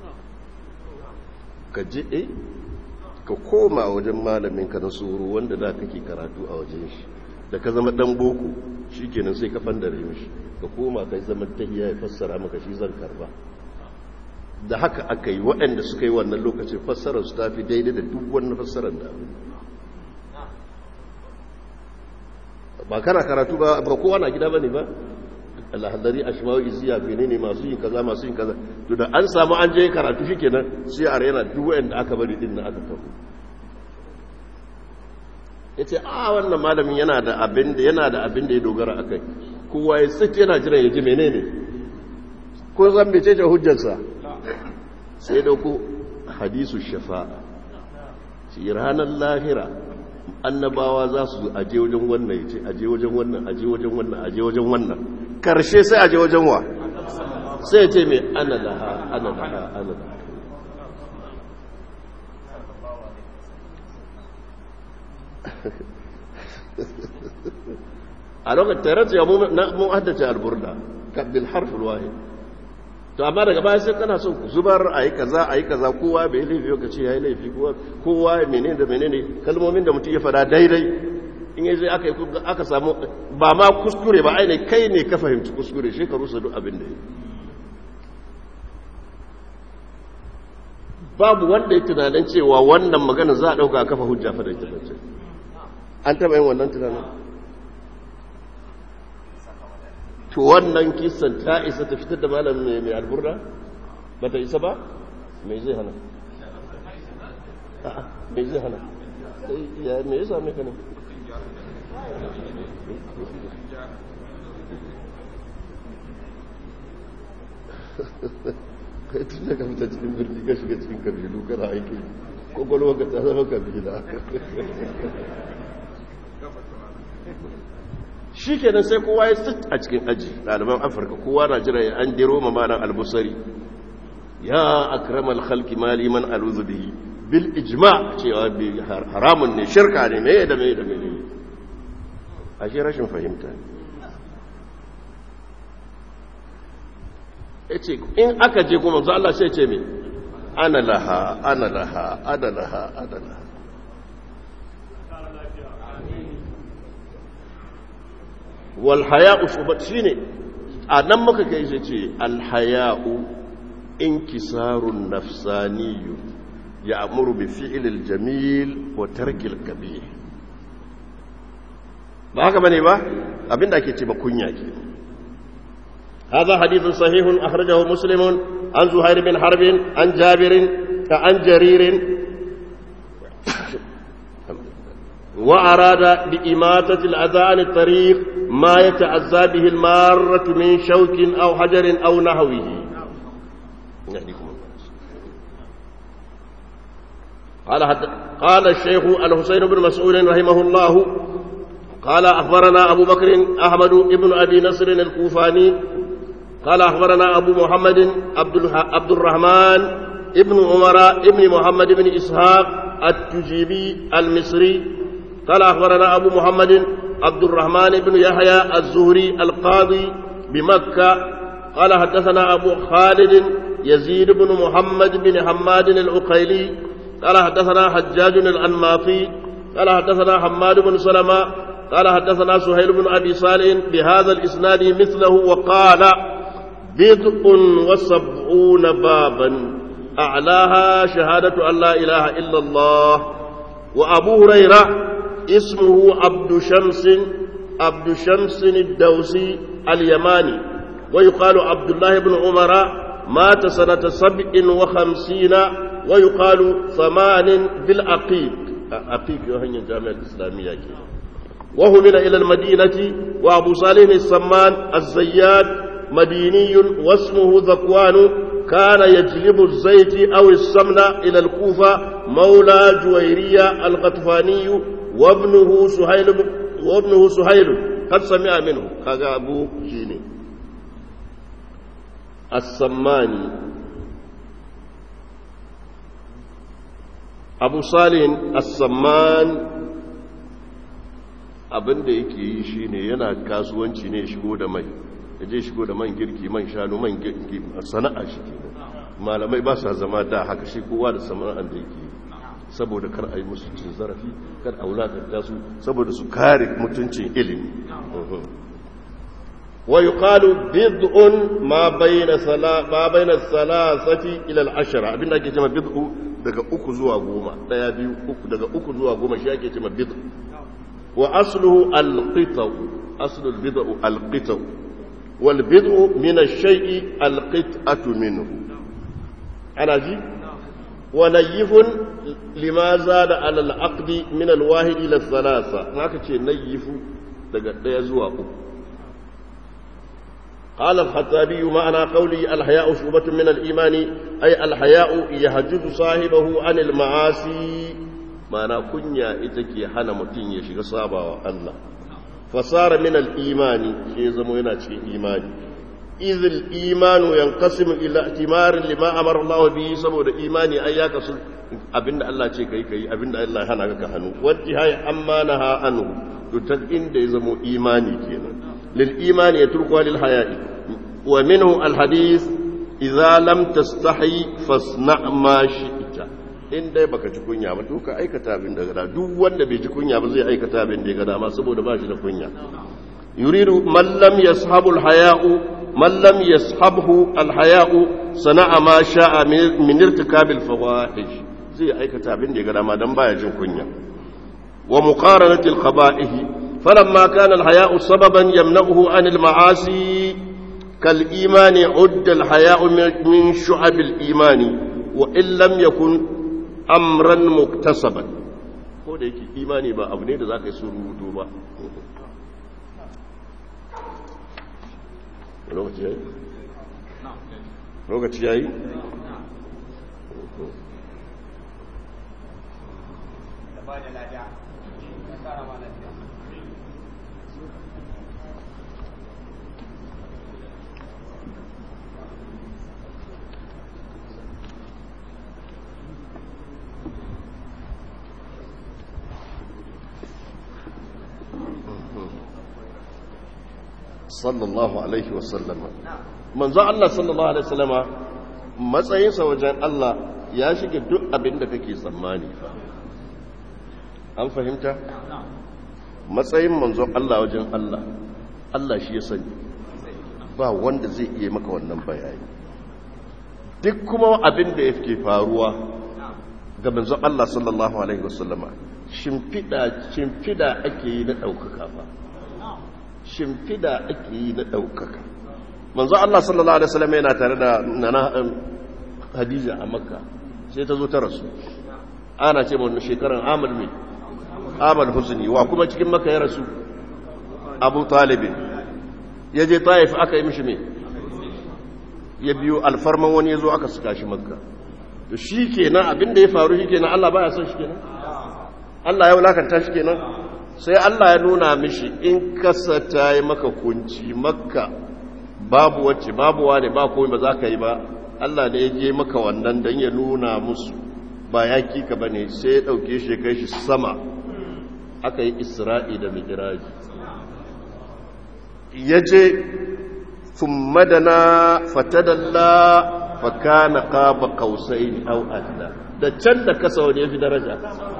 ka je eh ka koma wajen malamin ka na tsoro wanda da kake karatu a wajen shi da ka zama dan boko shikenan sai ka fandare mishi ka koma kai zaman tahiya ya fassara maka shi zan karba da haka aka yi waɗanda suka yi wannan lokacin fassarar su tafi daidai da duk wannan fassarar da ba kana karatu ba ba kowa na gida bane ba alhadari ashmawi iziya menene masu yin kaza masu yin kaza to da an samu an je karatu shikenan sai a rena duk wanda aka bari din nan aka tafi yace a wannan malamin yana da abin da yana da abin da ya dogara akai kowa ya tsike yana jiran ya ji menene ko zan mece ce hujjarsa sai dauko hadisu shafa'a shi ranar lahira annabawa za su aje wajen wannan ya ce aje wajen wannan aje wajen wannan aje wajen wannan karshe sai aje wajen wa sai ya ce mai ana laha ana laha ana laha a lokacin tare da mun haddace alburda bil harful wahid to amma daga baya sai kana so zubar ayi kaza ayi kaza kowa bai laifi ka ce yayi laifi kowa kowa menene da menene kalmomin da mutum ya fada daidai in yayi aka aka samu ba ma kuskure ba aine kai ne ka fahimci kuskure shi ka rusa duk abin da yake babu wanda ya tunanin cewa wannan magana za a ɗauka a kafa hujja fa da ita bace an taɓa yin wannan tunanin to wannan kisan ta isa ta fitar da malam mai alburda ba ta isa ba mai zai hana mai zai hana ya mai ya same ka ne kai tun da ka fita cikin birni ka shiga cikin kabilu kana aiki kwakwalwa ka ta zama kabila shi kenan sai kowa ya sit a cikin aji ɗaliban afirka kowa na jira ya an diro ma malam albusari ya akramal khalqi mali man aluzu bihi bil ijma cewa bi haramun ne shirka ne me da me da me ne ashe rashin fahimta ne yace in aka je kuma manzo Allah sai ce me ana laha ana laha ana laha ana laha wal haya'u shubat shine a nan muka kai shi ce al haya'u inkisarun nafsaniyyu ya'muru bi fi'lil jamil wa tarkil kabih ba haka bane ba abinda ake ce ba kunya ke هذا حديث صحيح أخرجه مسلم عن زهير بن حرب عن جابر عن جرير وأراد بإماتة الأذى عن الطريق ما يتعزى به المارة من شوك أو حجر أو نحوه قال حتى قال الشيخ الحسين بن مسعود رحمه الله قال أخبرنا أبو بكر أحمد بن أبي نصر الكوفاني قال أخبرنا أبو محمد عبد, عبد الرحمن ابن عمر ابن محمد بن إسحاق التجيبي المصري قال أخبرنا أبو محمد عبد الرحمن بن يحيى الزهري القاضي بمكة قال حدثنا أبو خالد يزيد بن محمد بن حماد العقيلي قال حدثنا حجاج الأنماطي قال حدثنا حماد بن سلمة قال حدثنا سهيل بن أبي صالح بهذا الإسناد مثله وقال بضع وسبعون بابا أعلاها شهادة أن لا إله إلا الله وأبو هريرة اسمه عبد شمس عبد شمس الدوسي اليماني ويقال عبد الله بن عمر مات سنة سبع وخمسين ويقال ثمان بالعقيق عقيق يوهن الجامعة الإسلامية وهمل إلى المدينة وأبو صالح السمان الزيات مديني واسمه ذكوان كان يجلب الزيت أو السمن إلى الكوفة مولى جويرية الغطفاني وابنه سهيل وابنه سهيل قد سمع منه كذا أبو جيني السماني أبو صالح السمان abin da yake yi shine yana kasuwanci ne shigo da mai ya je shigo da man girki man shanu man girki sana'a shi ke malamai ba sa zama da haka shi kowa da sana'ar da yake saboda kar a yi musu cin zarafi kar a wulakanta su saboda su kare mutuncin ilimi wa yuqalu bid'un ma bayna sala ma bayna salasati ila al-ashra abinda ake cewa bid'u daga uku zuwa goma daya biyu uku daga uku zuwa goma shi ake cewa bid'u wa asluhu al-qita aslu al-bid'u al-qita والبدء من الشيء القطعة منه أنا جي ونيف لما زاد على العقد من الواحد إلى الثلاثة هناك شيء نيف يزوى قال الخطابي معنى قولي الحياء شعبة من الإيمان أي الحياء يهجد صاحبه عن المعاصي معنى كنيا إتكي حنا متين يشغ صابا الله fasara min al-imani shi zama yana cikin imani إذ الإيمان ينقسم إلى اعتمار لما أمر الله به سبب الإيمان أن يكسر أبن الله شيء كي كي أبن الله هنا كهنو وانتهاء أما نهى عنه تتقين ديزمو إيماني كينا للإيمان يتركها للحياء ومنه الحديث إذا لم تستحي فاصنع ما شئت in dai baka ji kunya ba to ka aikata abin da gada duk wanda bai ji kunya ba zai aikata abin da ya gada ma saboda ba shi da kunya yuridu man lam yashabu al-haya'u man lam yashabhu al-haya'u sana'a ma sha'a min irtikab al-fawahish zai aikata abin da ya gada ma dan baya jin kunya wa muqaranati al-qaba'ih falamma kana al-haya'u sababan yamna'uhu an al-ma'asi kal imani udda al-haya'u min shu'ab al-iman wa in lam yakun amran muktasaban ko da yake imani ba abu ne da za ka yi surutu ba lokaci yayi lokaci yayi sallallahu alaihi wasallama manzo Allah sallallahu alaihi wasallama matsayinsa wajen Allah ya shige duk abin da kake tsammani fa an fahimta matsayin manzo Allah wajen Allah Allah shi ya sani ba wanda zai iya maka wannan bayani duk kuma abin da yake faruwa ga manzo Allah sallallahu alaihi wasallama shimfida shimfida ake yi na daukaka fa shimfida ake yi na ɗaukaka manzo Allah sallallahu Alaihi wasallam yana tare da nana Hadija a makka sai ta zo ta rasu ana ce wani shekaran amal mai amal husni wa kuma cikin makka ya rasu abu talibin ya je taif aka yi mishi mai ya biyo alfarman wani ya zo aka suka shi makka to shi kenan abinda ya faru shi kenan Allah baya son shi kenan Allah ya wulakanta shi kenan sai Allah ya nuna mishi in kasa ta yi maka kunci makka babu wacce babu wane ba komai ba za ka yi ba Allah ne ya je maka wannan don ya nuna musu ba ya kika ba ne sai ya ɗauke shi kai shi sama aka yi isra'i da migiraji ya je madana fatadalla fakana qaba qausaini aw adna da can da kasa wani yafi daraja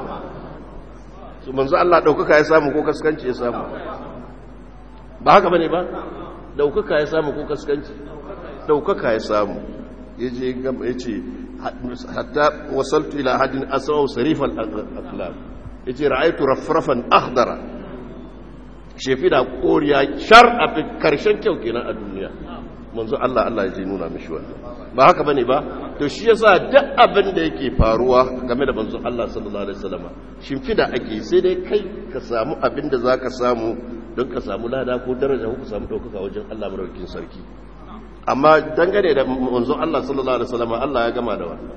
su manzo Allah daukaka ya samu ko kaskanci ya samu ba haka bane ba daukaka ya samu ko kaskanci daukaka ya samu yaje gaba yace hatta wasaltu ila hadin aswa sarifal aqlam yace ra'aytu rafrafan akhdara shefi da koriya shar a karshen kyau kenan a duniya manzo Allah Allah ya je nuna mishi wannan ba haka bane ba to shi yasa duk abin da yake faruwa game da manzo Allah sallallahu alaihi wasallam shimfida ake sai dai kai ka samu abin da zaka samu don ka samu lada ko daraja ko ka samu daukaka wajen Allah madaukakin sarki amma dangane da manzo Allah sallallahu alaihi wasallam Allah ya gama da wannan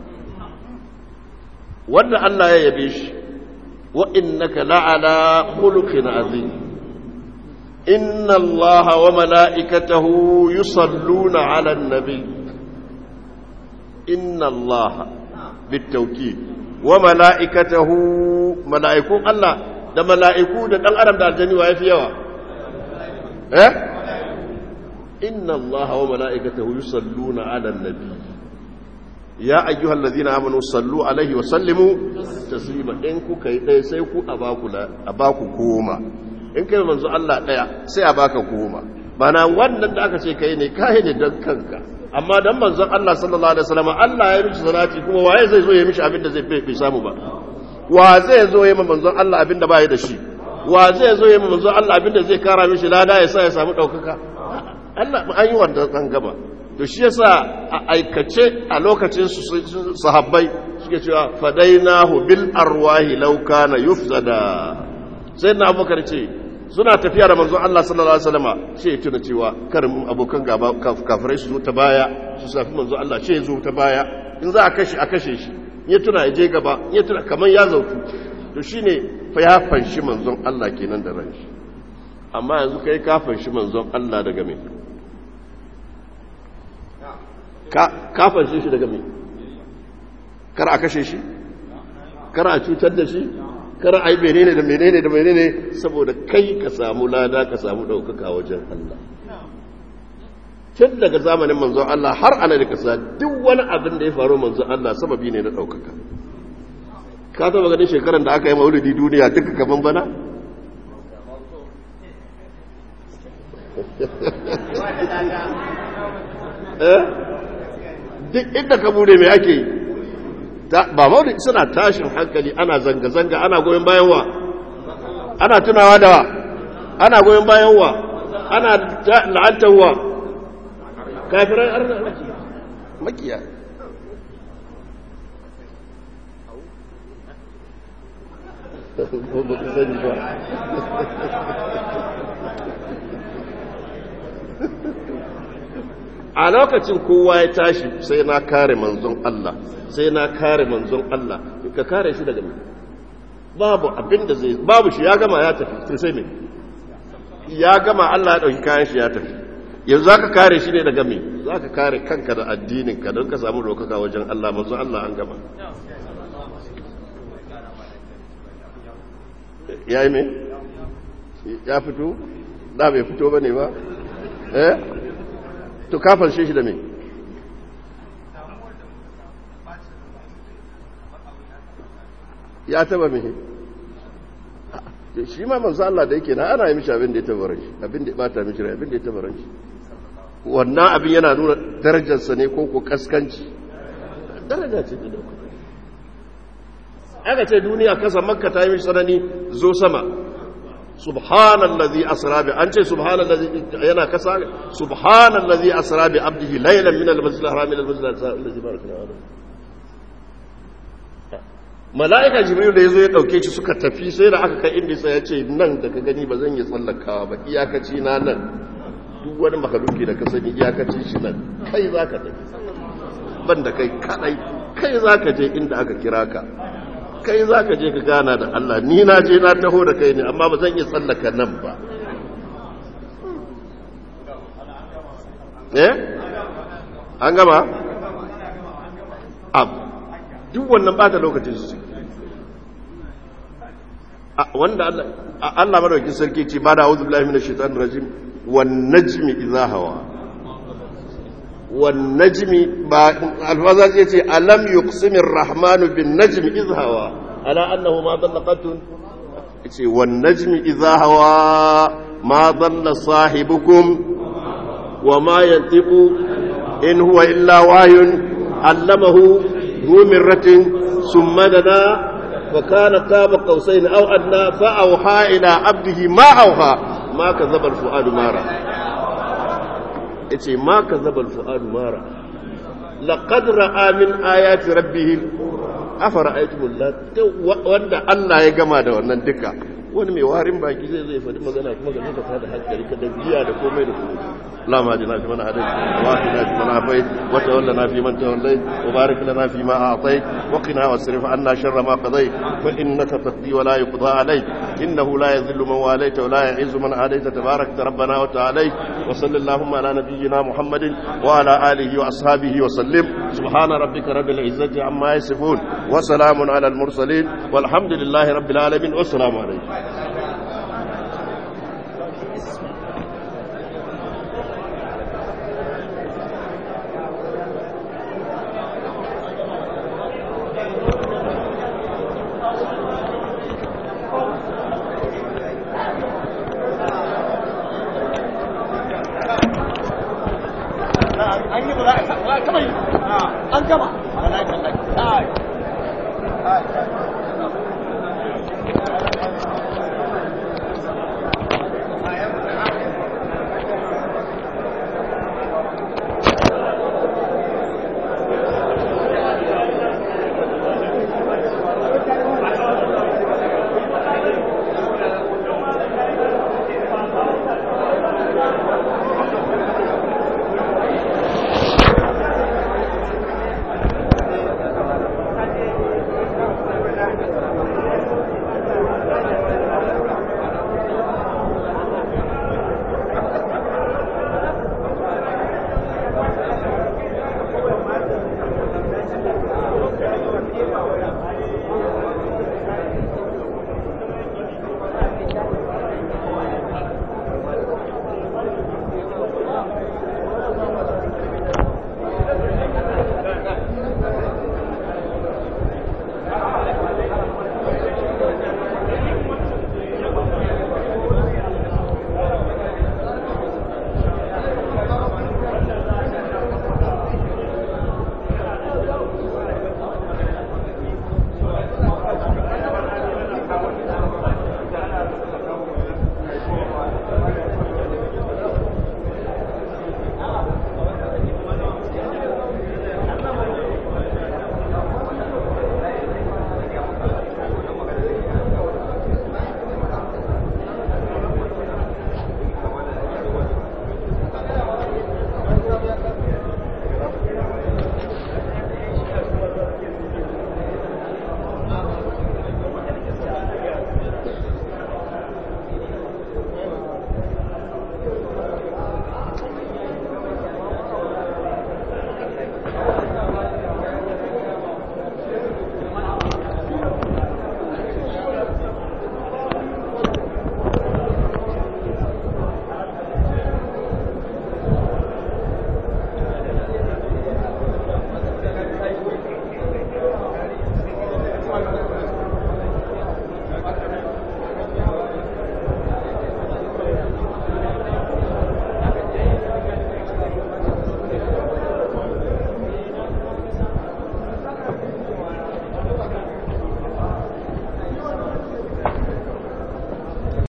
wanda Allah ya yabe shi wa innaka la'ala khuluqin azim إن الله وملائكته يصلون على النبي إن الله بالتوكيد وملائكته ملائكون الله ده ملائكون ده الأرم ده الجنة وهي في يوا إيه إن الله وملائكته يصلون على النبي يا أيها الذين آمنوا صلوا عليه وسلموا تسليما إنكو كي سيكو أباكو لا أباكو كوما in kai manzo Allah daya sai a baka goma bana wannan da aka ce kai ne kai ne dan kanka amma dan manzon Allah sallallahu alaihi wasallam Allah ya mishi salati kuma waye zai zo ya mishi abin da zai bai samu ba wa zai zo ya manzon Allah abin da bai da shi wa zai zo ya manzon Allah abin da zai kara mishi lada ya sa ya samu daukaka Allah an yi wannan an gaba to shi yasa a aikace a lokacin sahabbai suke cewa fadainahu bil arwahi law kana yufsada sai na abubakar ce suna tafiya da manzon Allah sallallahu alaihi wasallam sai ya tuna cewa karin abokan gaba kafirai su zo ta baya su safi manzon Allah sai ya zo ta baya in za a kashe a kashe shi ya tuna ya je gaba ya tuna kamar ya zautu to shine fa ya fanshi manzon Allah kenan da ran shi amma yanzu kai ka fanshi manzon Allah daga me ka fanshe shi daga me kar a kashe shi kar a cutar da shi kar a yi menene da menene da menene saboda kai ka samu lada ka samu ɗaukaka wajen Allah tun daga zamanin manzon Allah har ana da kasa duk wani abin da ya faru manzon Allah sababi ne na ɗaukaka ka taba ganin shekaran da aka yi maulidi duniya duka kaman bana duk inda ka bude mai ake yi ba maulidi suna tashin hankali ana zanga-zanga ana goyon bayan wa ana tunawa da wa ana goyon bayan wa ana la'antar wa kafiran arna makiya ba ku sani ba a lokacin kowa ya tashi sai na kare manzon Allah sai na kare manzon Allah ka kare shi daga mai babu abin da zai babu shi ya gama ya tafi to sai me ya gama Allah ya dauki kayan shi ya tafi yanzu zaka kare shi ne daga me zaka kare kanka da addinin ka don ka samu dokaka wajen Allah manzon Allah an gama ya yi me ya fito da bai fito bane ba eh to kafar shi da me ya taba me shi ma manzo Allah da yake na ana yi mishi abin da ya taba ran shi abin da ya bata mishi rai abin da ya taba ran shi wannan abin yana nuna darajarsa ne ko ko kaskanci daraja ce da dauka aka ce duniya kasa makka ta yi mishi tsanani zo sama subhanallazi asra bi an ce subhanallazi yana kasa subhanallazi asra bi abdihi laylan min al-masjid al-haram ila al-masjid al-aqsa barakna mala'ika jibril da yazo ya dauke shi suka tafi sai da aka kai inda sai ya ce nan da ka gani ba zan yi tsallakawa ba iyakaci na nan duk wani makaluki da ka sani iyakaci shi nan kai zaka tafi ban da kai kadai kai zaka je inda aka kira ka kai za ka je ka gana da Allah ni na je na taho da kai ne amma ba zan iya tsallaka nan ba eh an gama ab duk wannan bata lokacin su wanda Allah Allah madaukakin sarki ce ba da a'udhu billahi minash shaitanir rajim wan najmi idha hawa wan najmi ba alfaza zai ce alam yuqsimir rahmanu bin najmi idh hawa ala annahu ma dalla qatun ce wan najmi idha hawa ma dalla sahibukum wa ma yantiqu in huwa illa wahyun allamahu ذو مرة ثم دنا فكان قاب قوسين أو أدنى فأوحى إلى عبده ما أوحى ما كذب الفؤاد ما رأى yace ma ka zabal fu'adu mara laqad ra'a min ayati rabbih afara aytumul lat wanda Allah ya gama da wannan duka wani mai warin baki zai zai faɗi magana kuma ga ka tada hankali ka da biya da komai da komai la ma jina fi man hadai wa qina fi man afai wa tawallana fi man tawallai wa barik lana fi ma a'tai wa qina wasrif anna sharra ma qadai fa innaka taqdi wa la yuqda alayk innahu la yadhillu man walayta wa la yu'izzu man adayta tabarakta rabbana wa ta'ala wa sallallahu ala nabiyyina muhammadin wa ala alihi wa ashabihi wa sallim subhana rabbika rabbil izzati amma yasifun wa salamun ala al mursalin walhamdulillahi rabbil alamin wa assalamu alaykum an gama